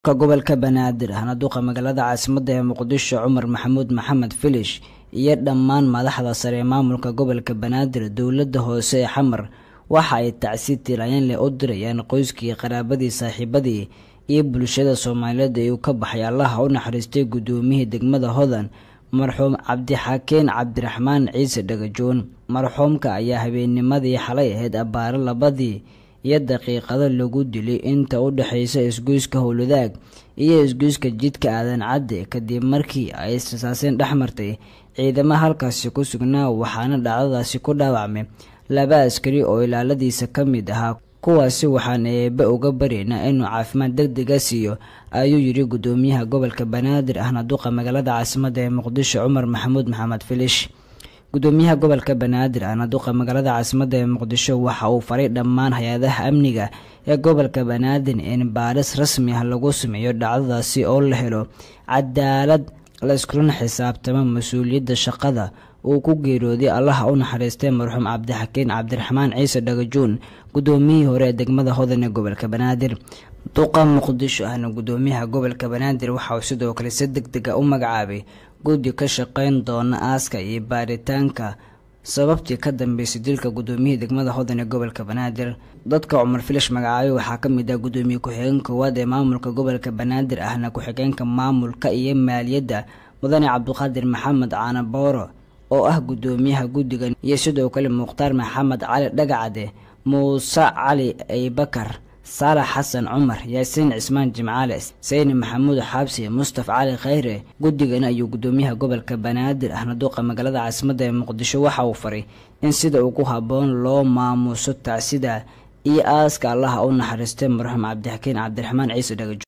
ka gobolka banaadir ahna duqa magaalada caasimadda ee muqdisho cumar maxamuud maxamed filish iyo dhammaan madaxda sare ee maamulka gobolka banaadir dowladda hoose ee xamar waxa ay tacsi tiiraayeen leh u dirayaan qoyskii qaraabadii saaxiibadii iyo bulshada soomaaliyeed ee uu ka baxay allaha u naxariistay guddoomiyihii degmada hodan marxuum cabdixakeen cabdiraxmaan ciise dhagajoon marxuumka ayaa habeennimadii xalay ahayd abbaaro labadii iyo daqiiqado lagu dilay inta u dhexaysa isgoyska howladaag iyo isgoyska jidka aadan cadde kadib markii ay israsaaseen dhex martay ciidamo halkaasi ku sugnaa waxaana dhacdadaasi ku dhaawacmay laba askari oo ilaaladiisa ka mid ahaa kuwaasi waxaan eebe uga baryaynaa inuu caafimaad deg dega siiyo ayuu yidhi guddoomiyaha gobolka banaadir ahna duqa magaalada caasimadda ee muqdisho cumar maxamuud maxamed filish guddoomiyaha gobolka banaadir ahna duqa magaalada caasimadda ee muqdisho waxa uu faray dhammaan hay-adaha amniga ee gobolka banaadir in baaris rasmi ah lagu sameeyo dhacdadaasi oo la helo cadaalad la iskulana xisaabtamo mas-uuliyadda shaqada uu ku geeriyooday allaha u naxariistay marxuum cabdixakeen cabdiraxmaan ciise dhagajoon guddoomiyihii hore ee degmada hodan ee gobolka banaadir duqa muqdisho ahna guddoomiyaha gobolka banaadir waxa uu sidoo kale si deg dega u magacaabay guddi ka shaqeyn doona aaska iyo baaritaanka sababtii ka dambeysay dilka guddoomiyihii degmada hodan ee gobolka banaadir dadka cumar filish magacaabay waxaa ka mid ah guddoomiye ku-xigeen koowaad ee maamulka gobolka banaadir ahna ku-xigeenka maamulka iyo maaliyadda mudane cabdiqaadir maxamed caanabooro oo ah guddoomiyaha guddigan iyo sidoo kale mukhtaar maxamed cali dhagacade muuse cali aybakar saalax xasan cumar yaasiin cismaan jimcaale sayni maxamuud xaabsi mustaf cali khayre guddigan ayuu guddoomiyaha gobolka banaadir ahna duuqa magaalada caasimadda ee muqdisho waxa uu faray in sida ugu habboon loo maamuuso tacsida iyo aaska allaha u naxariistay marxuum cabdixakeen cabdiraxmaan ciise dhagajo